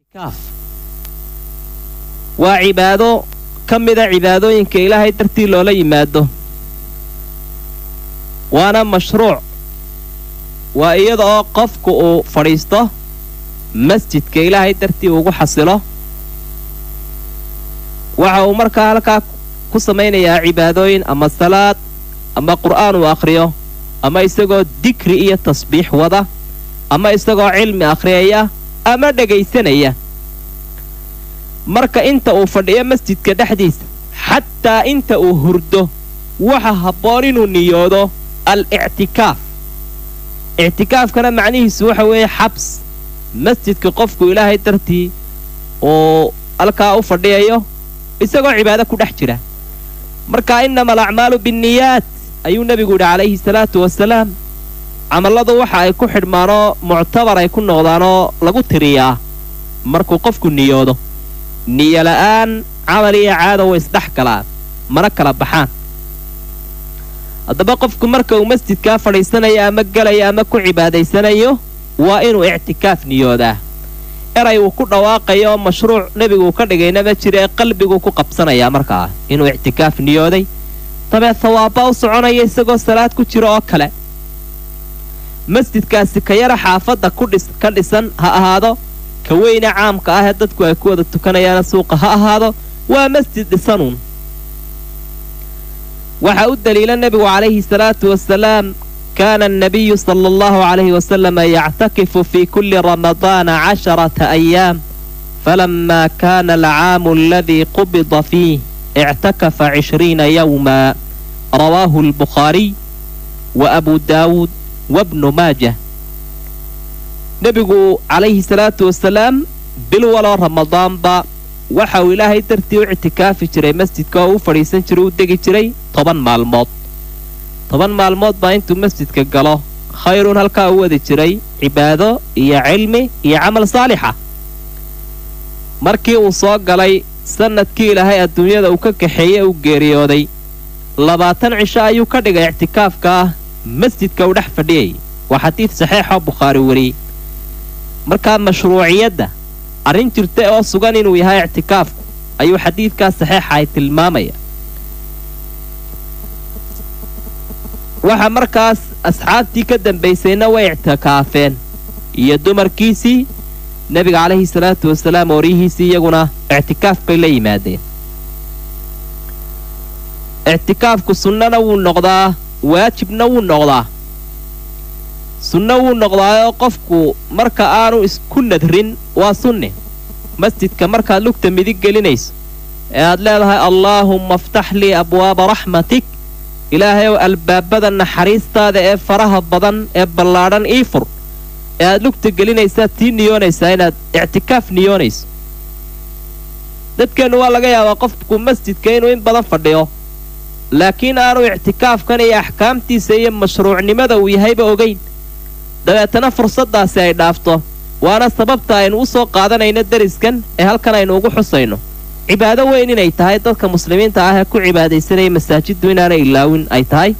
ictikaaf waa cibaado ka mida cibaadooyinka ilaahay dartii loola yimaado waana mashruuc waa iyada oo qofku uu fadhiisto masjidka ilaahay dartii ugu xasilo waxa uu markaa halkaa ku samaynayaa cibaadooyin ama salaad ama qur'aan uu akhriyo ama isagoo dikri iyo tasbiix wada ama isagoo cilmi akhriyaya ama dhegaysanaya marka inta uu fadhiyo masjidka dhexdiisa xataa inta uu hurdo waxa habboon inuu niyoodo al ictikaaf ictikaafkana macnihiisu waxa weeye xabs masjidka qofku ilaahay dartii uu halkaa u fadhiyayo isagoo cibaado ku dhex jira marka innama alacmaalu binniyaat ayuu nebigu yidhi calayhi salaatu wasalaam camalladu waxa ay ku xidhmaanoo muctabar ay ku noqdaanoo lagu tiriyaa markuu qofku niyoodo niyo la'aan camal iyo caada way isdhex galaan mana kala baxaan haddaba qofku marka uu masjidkaa fadhiisanayo ama gelayo ama ku cibaadaysanayo waa inuu ictikaaf niyoodaa eray uu ku dhawaaqayo oo mashruuc nebiguu ka dhigayna ma jira ee qalbiguu ku qabsanayaa markaa inuu ictikaaf niyooday dabeed hawaaba u soconaya isagoo salaad ku jiro oo kale masjidkaasi ka yara xaafadda ka dhisan ha ahaado ka weyne caamka ah ee dadku ay ku wada tukanayaana suuqa ha ahaado waa masjid dhisanuun waxaa u daliila nebigu calayhi salaatu wasalaam kaana annabiyu sala allahu calayhi wasalama yactakifu fii kulli ramadaana casharata ayaam falammaa kaana alcaamu aladii qubida fiih ictakafa cishriina yowma rawaahu albukhaariy wa abu daawuud wabnu maajah nebigu calayhi salaatu wasalaam bil waloo ramadaanba waxa uu ilaahay dartii u ictikaafi jiray masjidka oo u fadhiisan jiray u degi jiray toban maalmood toban maalmood baa intuu masjidka galo khayruun halkaa u wadi jiray cibaado iyo cilmi iyo camal saalixa markii uu soo galay sannadkii ilaahay adduunyada uu ka kaxeeye uu geeriyooday labaatan cisho ayuu ka dhigay ictikaafka ah masjidka uu dhex fadhiyay waa xadiid saxiixoo bukhaari wariyey markaa mashruuciyadda arrin jirta oo sugan inuu yahay ictikaafku ayuu xadiidkaas saxiixa ay tilmaamaya waxa markaas asxaabtii ka dambaysayna way ictikaafeen iyo dumarkiisii nebiga calayhi salaatu wasalaam ooryihiisii iyaguna ictikaaf bay la yimaadeen ictikaafku sunnana wuu noqdaa waajibna wuu noqdaa sunno wuu noqdaayoo qofku marka aanu isku nadrin waa sunne masjidka markaad lugta midig gelinayso ee aad leedahay allaahumma aftax lii abwaaba raxmatik ilaahayow albaabada naxariistaada ee faraha badan ee ballaadhan ii fur ee aad lugta gelinaysaad tii niyoonaysaa inaad ictikaaf niyoonayso dadkeennu waa laga yaabaa qofku masjidka inuu in badan fadhiyo laakiin aanu ictikaafkan iyo axkaamtiisa iyo mashruucnimada uu yahayba ogayn dabeetana fursaddaasi ay dhaafto waana sababta aynu u soo qaadanayno deriskan ee halkan aynu ugu xusayno cibaado weyn inay tahay dadka muslimiinta ah ee ku cibaadaysanaya masaajiddu inaanay ilaawin ay tahay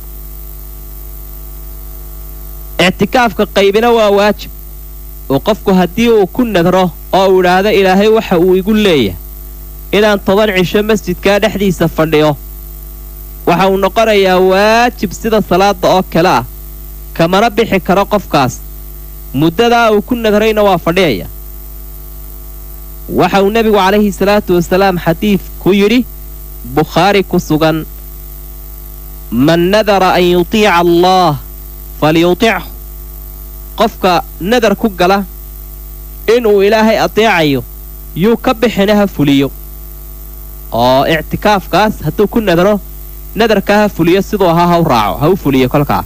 ictikaafka qaybina waa waajib oo qofku haddii uu ku nadro oo uu idhaahdo ilaahay waxa uu igu leeyahay inaan toban cisho masjidkaa dhexdiisa fadhiyo waxa uu noqonayaa waajib sida salaadda oo kale ah kamana bixi karo qofkaas muddadaa uu ku nadrayna waa fadhiyaya waxa uu nebigu calayhi salaatu wasalaam xadiid ku yidhi bukhaari ku sugan man nadara an yutiica allaah falyutichu qofka nadar ku gala inuu ilaahay adeecayo yuu ka bixina ha fuliyo oo ictikaafkaas hadduu ku nadro nadarkaa ha fuliyo siduu ahaa ha u raaco ha u fuliyo kolkaa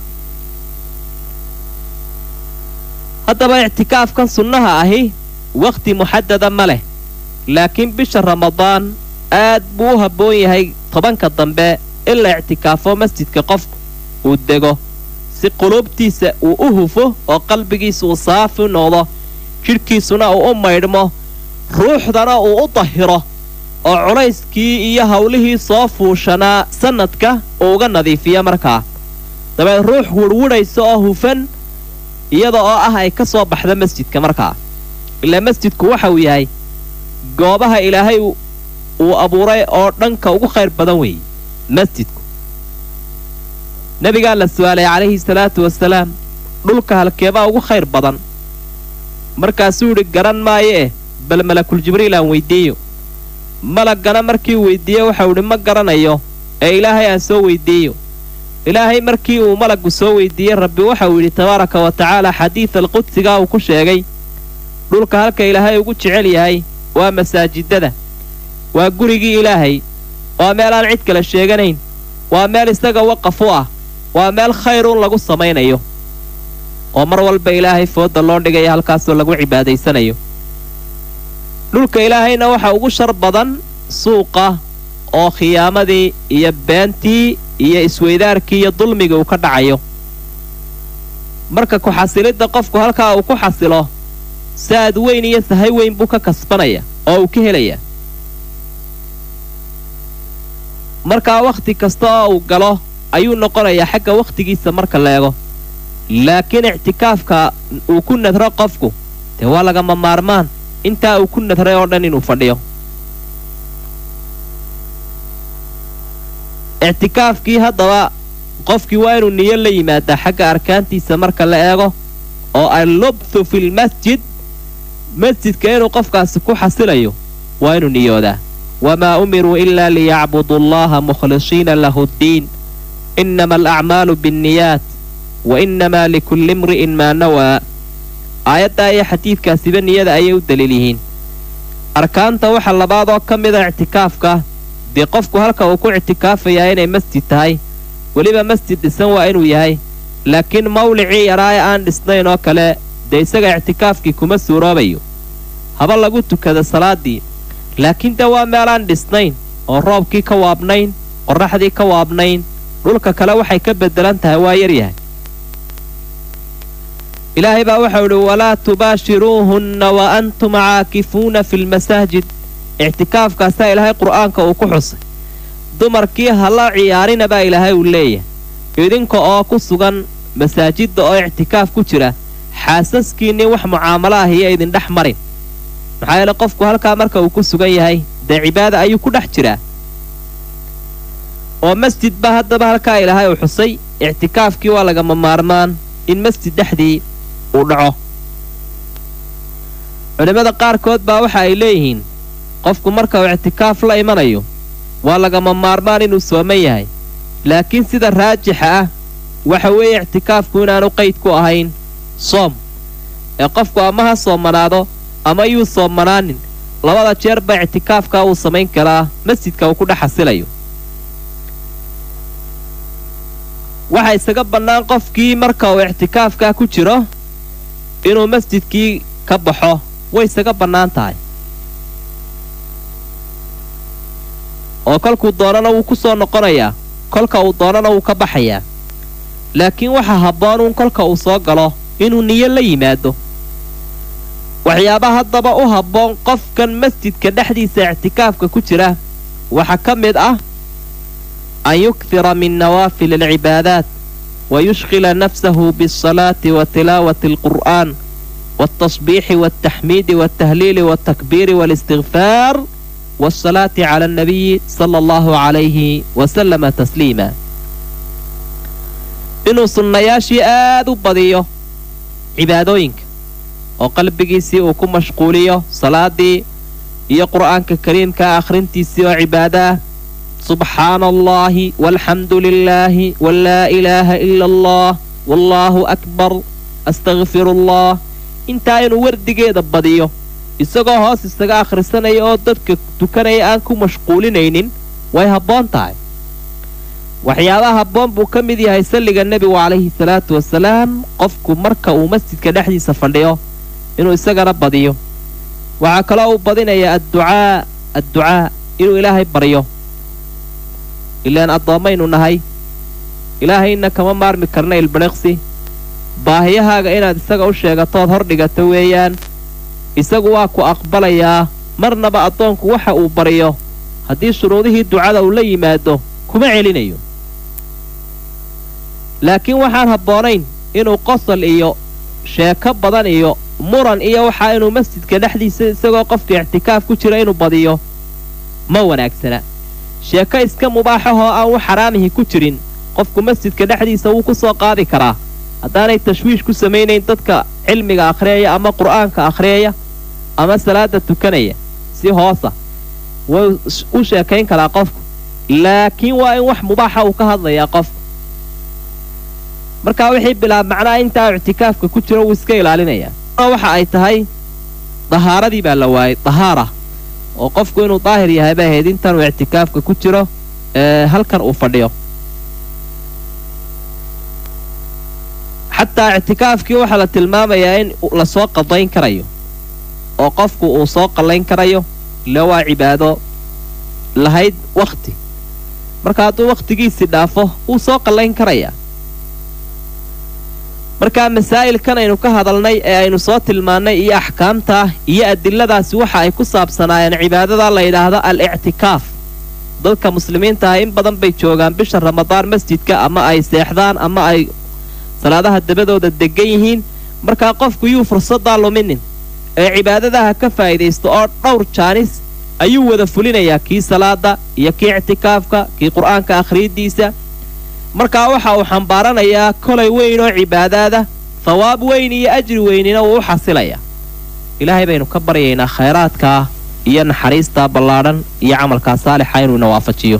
haddaba ictikaafkan sunnaha ahi wakhti muxadada ma leh laakiin bisha ramadaan aad buu u habboon yahay tobanka dambe in la ictikaafo masjidka qofku uu dego si quluubtiisa uu u hufo oo qalbigiisa uu saafi noqdo jidhkiisuna uu u maydhmo ruuxdana uu u dahiro oo culayskii iyo hawlihii soo fuushanaa sannadka uu uga nadiifiya markaa dabeed ruux wurhwudhaysa oo hufan iyada oo ah ay ka soo baxda masjidka markaa ilaa masjidku waxa uu yahay goobaha ilaahay uu abuuray oo dhanka ugu khayr badan weeye masjidku nebigaa la su'aalay calayhi salaatu wasalaam dhulka halkeebaa ugu khayr badan markaasuu yidhi garan maayo eh bal malakul jibriil aan weyddiiyo malaggana markii weyddiiye waxau idhi ma garanayo ee ilaahay aan soo weyddiiyo ilaahay markii uu malaggu soo weyddiiyey rabbi waxauu yidhi tabaaraka wa tacaala xadiid alqudsigaa uu ku sheegay dhulka halka ilaahay ugu jecel yahay waa masaajidada waa gurigii ilaahay waa meel aan cid kale sheeganayn waa meel isaga waqaf u ah waa meel khayruun lagu samaynayo oo mar walba ilaahay foodda loo dhigaya halkaasoo lagu cibaadaysanayo dhulka ilaahayna waxa ugu shar badan suuqa oo khiyaamadii iyo beentii iyo isweydaarkii iyo dulmigii uu ka dhacayo marka ku-xasilidda qofku halkaa uu ku xasilo saad weyn iyo sahay weyn buu ka kasbanaya oo uu ka helaya markaa wakhti kasta oo uu galo ayuu noqonayaa xagga wakhtigiisa marka la eego laakiin ictikaafka uu ku nadro qofku dee waa lagama maarmaan intaa uu ku nadray oo dhan inuu fadhiyo ictikaafkii haddaba qofkii waa inuu niyo la yimaadaa xagga arkaantiisa marka la eego oo allubthu filmasjid masjidka inuu qofkaasi ku xasilayo waa inuu niyoodaa wamaa umiruu ilaa liyacbudu allaha mukhlisiina lahu ddiin innama alacmaalu bianniyaat wa innamaa likulli imri'in maa nawaa aayaddaa iyo xadiidkaasiba niyada ayay u daliil yihiin arkaanta waxa labaad oo ka mida ictikaafka dee qofku halka uu ku ictikaafayaa inay masjid tahay weliba masjid dhisan waa inuu yahay laakiin mawlicii yaraa ee aan dhisnayn oo kale dee isaga ictikaafkii kuma suuroobayo haba lagu tukada salaaddii laakiin dee waa meelaan dhisnayn oo roobkii ka waabnayn qorraxdii ka waabnayn dhulka kale waxay ka beddelan tahay waa yaryahay ilaahay baa waxau idhi walaa tubaashiruuhunna wa antum caakifuuna fi lmasaajid ictikaafkaasaa ilaahay qur'aanka uu ku xusay dumarkii hala ciyaarina baa ilaahay uu leeyahay idinka oo ku sugan masaajidda oo ictikaaf ku jira xaasaskiinnii wax mucaamalo ah iyo idin dhex marin maxaa yeele qofku halkaa marka uu ku sugan yahay dee cibaada ayuu ku dhex jiraa oo masjid baa haddaba halkaa ilaahay uu xusay ictikaafkii waa lagama maarmaan in masjid dhexdii uu dhaco culimmada qaarkood baa waxa ay leeyihiin qofku marka uu ictikaaf la imanayo waa lagama maarmaan inuu sooman yahay laakiin sida raajixa ah waxa weeye ictikaafku inaanu qayd ku ahayn soom ee qofku ama ha soomanaado ama yuu soomanaanin labada jeer ba ictikaafka uu samayn karaa masjidka uu ku dhex xasilayo waxaa isaga bannaan qofkii marka uu ictikaafkaa ku jiro inuu masjidkii ka baxo way isaga bannaan tahay oo kolkuu doonana wuu ku soo noqonayaa kolka uu doonana wuu ka baxayaa laakiin waxaa habboonuun kolka uu soo galo inuu niyo la yimaado waxyaabaha haddaba u habboon qofkan masjidka dhexdiisa ictikaafka ku jira waxaa ka mid ah an yukhira min nawaafil alcibaadaat wa yushqila nafsahu bialsalaati wa tilaawati alqur'aan waaltasbiixi waaltaxmiidi waaltahliili waaltakbiiri waalistigfaar waasalaati cala annabiyi sala allahu calayhi wasalama tasliima inuu sunnayaashii aad u badiyo cibaadooyinka oo qalbigiisii uu ku mashquuliyo salaaddii iyo qur'aanka kariimkaa akhrintiisii oo cibaado ah subxaana allaahi walxamdu lilaahi walaa ilaaha ila allah wallaahu akbar astakfiru allah intaa inuu wardigeeda badiyo isagoo hoos isaga akhrisanaya oo dadka tukanaya aan ku mashquulinaynin way habboon tahay waxyaabaha habboon buu ka mid yahay salliga nebigu calayhi salaatu wasalaam qofku marka uu masjidka dhexdiisa fadhiyo inuu isagana badiyo waxaa kaloo uu badinayaa adducaa adducaa inuu ilaahay baryo ilaan addoommaynu nahay ilaahayna kama maarmi karna ilbadhiqsi baahiyahaaga inaad isaga u sheegatood hor dhigato weeyaan isagu waa ku aqbalayaa marnaba addoonku waxa uu baryo haddii shuruudihii ducada uu la yimaado kuma celinayo laakiin waxaan habboonayn inuu qosol iyo sheeko badan iyo muran iyo waxaa inuu masjidka dhexdiisa isagoo qofka ictikaaf ku jira inuu badiyo ma wanaagsana sheeko iska mubaaxahoo aan wax xaraamihi ku jirin qofku masjidka dhexdiisa wuu ku soo qaadi karaa haddaanay tashwiish ku samaynayn dadka cilmiga akhriyaya ama qur'aanka akhriyaya ama salaada tukanaya si hoosa wuu u sheekayn karaa qofku laakiin waa in wax mubaaxa uu ka hadlayaa qofku markaa wixii bilaab macnaha intaa ictikaafka ku jira wuu iska ilaalinayaa waxa ay tahay dahaaradii baa la waayey dahaara oo qofku inuu daahir yahay bay ahayd intanuu ictikaafka ku jiro ee halkan uu fadhiyo xataa ictikaafkii waxaa la tilmaamayaa in lasoo qadayn karayo oo qofku uu soo qallayn karayo ila waa cibaado lahayd wakhti marka hadduu wakhtigiisii dhaafo wuu soo qallayn karayaa markaa masaa'ilkan aynu ka hadalnay ee aynu soo tilmaannay iyo axkaamtaa iyo adiladaasi waxa ay ku saabsanaayeen cibaadada la yidhaahdo al-ictikaaf dadka muslimiinta ah in badan bay joogaan bisha ramadaan masjidka ama ay seexdaan ama ay salaadaha dabadooda degan yihiin markaa qofku yuu fursaddaa luminin ee cibaadadaha ka faa'iidaysto oo dhowr jaanis ayuu wada fulinayaa kii salaada iyo kii ictikaafka kii qur'aanka akhriiddiisa markaa waxa uu xambaaranayaa kolay weyn oo cibaadaada thawaab weyn iyo ajri weynina wuu u xasilayaa ilaahay baynu ka baryaynaa khayraadkaa iyo naxariistaa ballaadhan iyo camalkaa saalixa inuu ina waafajiyo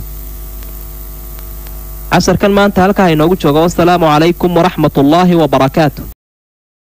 casharkan maanta halkaa inoogu jooga wasalaamu calaykum waraxmatullaahi wa barakaatu